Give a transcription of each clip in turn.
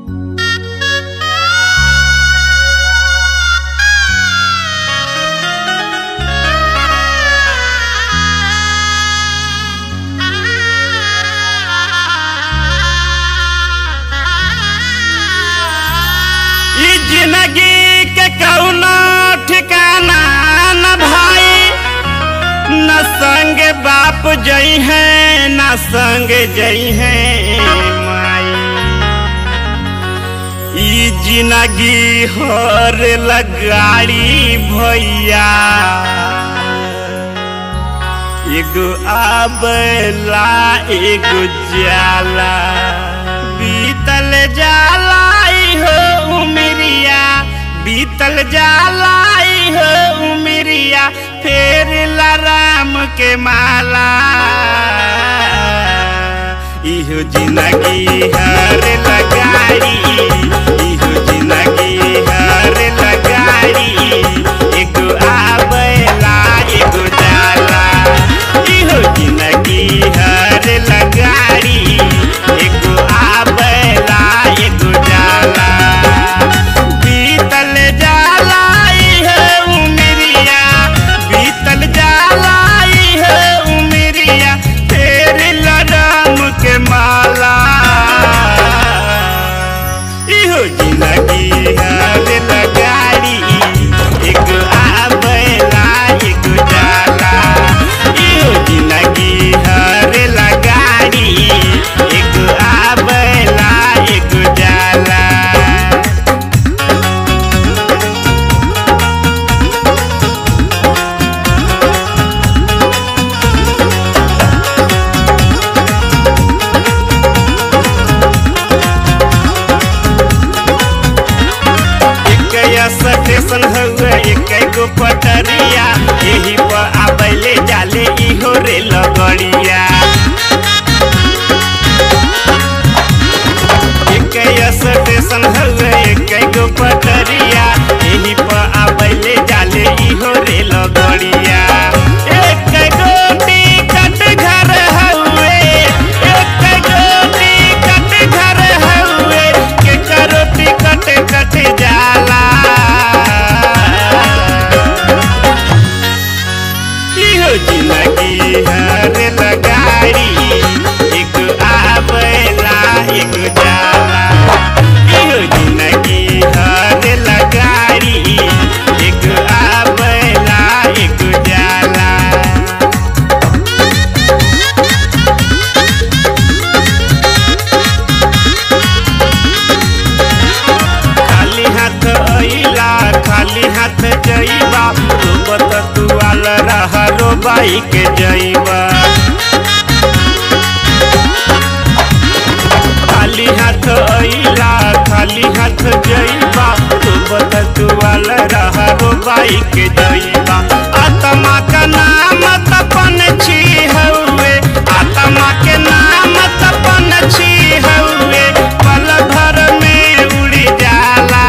जिंदगी के कौनो ठिकाना न भाई न संग बाप जई है न संग जई है माई ई जिंदगी हर लगाड़ी भैया एगो आबला एगो जाला बीतल जाला ई हो उमरिया बीतल जाला ई हो उमरिया फेर ला राम के माला इहो जिंदगी हर लगाड़ी इहो जिंदगी हर लगाड़ी एगो आबला एगो जाला इहो जिंदगी हर लगाड़ी एगो आबला एगो जाला बीतल जाला इहो उमरिया बीतल जाला इहो उमरिया फेर लड़म के माला इहो जिंदगी हर लगाड़ी एगो आबला एगो जाला इहो जिंदगी हर लगाड़ी एगो आबला एगो जाला एक स्टेशन हुए एक गो पटरिया यही पर आबैले जाले इहो रेल गड़िया एक स्टेशन हुए एक गो पटरिया यही पर आबैले जाले इहो रेल गड़िया एक गो टिकट घर हुए एक गो टिकट घर हुए के करो टिकट कट जाला इहो जिंदगी हर लगाड़ी एक आबला एक जाला इहो जिंदगी हर लगाड़ी एक आबला एक जाला खाली हाथ अइला खाली हाथ जइबा रोबत तुआल रहरो बाइक जइबा खाली हाथ अइला खाली हाथ जइबा रोबत तुआल रहरो बाइक जइबा आत्मा का नाम तपन छी हउए आत्मा के नाम तपन छी हउए पल भर में उड़ जाला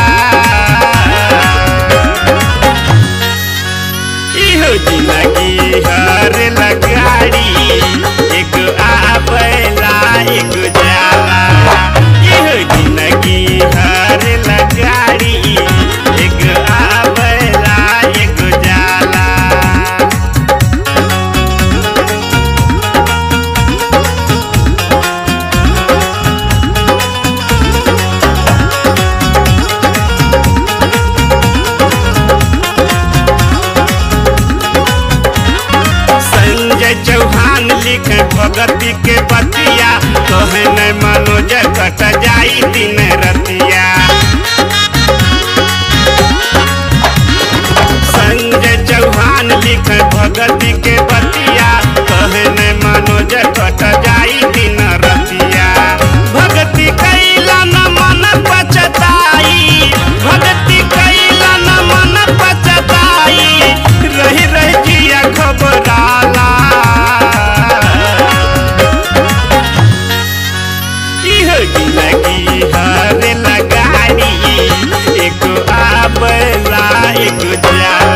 इहो जिंदगी हर लगाड़ी एक आबला एक जाला इहो जिंदगी हर लगाड़ी एक आबला एक जाला संजय चौहान लिख भगती के बतिया कहे न मनोज कट जाई दिन रतिया संजय चौहान लिख भगती के बतिया कहे न मनोज कट जाई दिन रतिया भक्ति कैला न मन पचताई भक्ति कैला न मन पचताई रही रही जिया घबराला इहो जिंदगी हर लगाड़ी एगो आबला एगो जाला